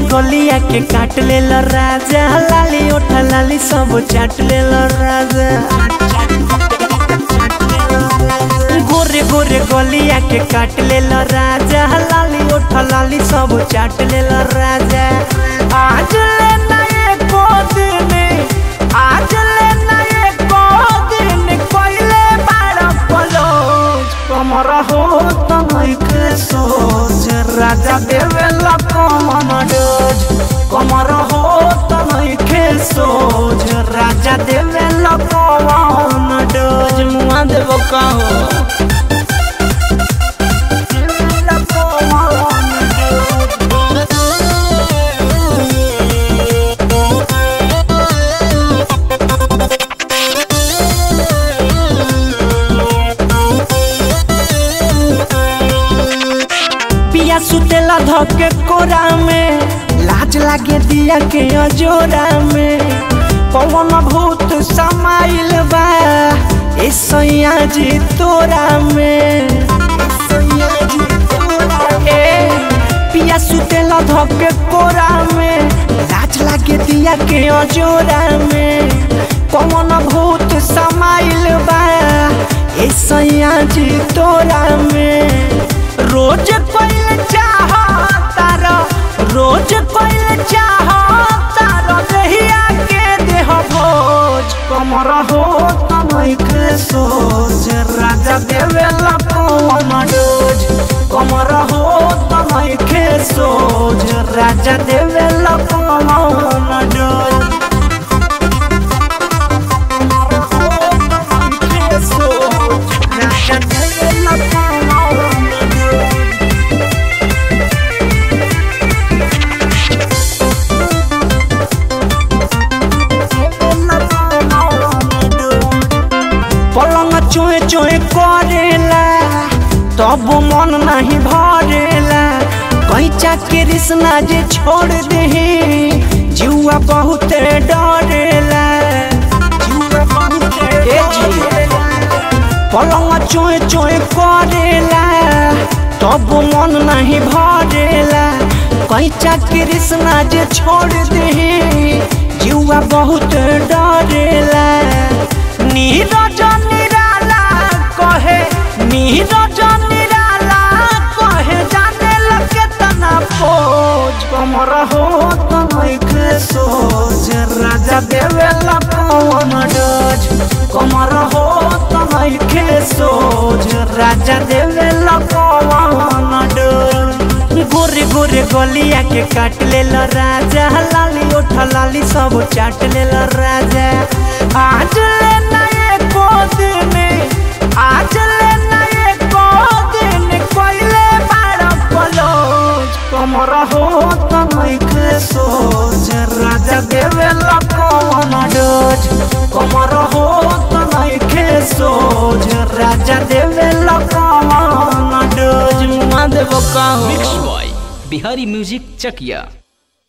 गलिया के काट ले राजा लाली ओठा लाली सब चाट ले राजा गोरे गोरे गलिया के काट ले राजा लाली ओठा लाली सब चाट ले राजा आज ले नए को दिन आज ले नए को दिन कोइले बाड़ा पलोज कमर हो तमैक सोच राजा देवेला कमन डोज कमर हो तमैक सोच राजा देवेला कमन डोज मुआ देव कहो पिया सुतेला धके कोरा में लाज लागे दिया के अजोरा में पवन भूत समाइल बा ए सैया जी तोरा में ए पिया सुतेला धके कोरा में लाज लागे दिया के अजोरा में पवन भूत समाइल बा ए सैया जी तोरा में रोज कोइल चाह तारो रोज कोइल चाह तारो दहिया के देह भोज कमर हो तमैक सोच राजा देवेला कौन डोज कमर हो तमैक सोच राजा देवेला कौन डोज राजा देवेला कौन डोज पलंग चोए चोए करेला तब मन नहीं भरेला कैचा के रिश्ना जे छोड़ दे जुआ बहुत डरेला ए जी पलंग चोए चोए करेला तब मन नहीं भरेला कैचा के रिश्ना जे छोड़ दे जुआ बहुत डरेला नीरज निराला कहे नीरज निराला कहे जाने लगे तना खोज कमर हो तमैक सोच राजा देवेला कौन डोज कमर हो तमैक सोच राजा देवेला कौन डोज गोरे गोरे गलिया के काट ले राजा लाली ओठा लाली सब चाट ले राजा आज ले नए को दिन आज ले नए को दिन कोइले बाड़ा पलोज कमर हो तमैक सोच राजा देवेला कौन डोज कमर हो तमैक सोच राजा देवेला कौन डोज मुआ देव कहूँ मिक्स बॉय बिहारी म्यूजिक चकिया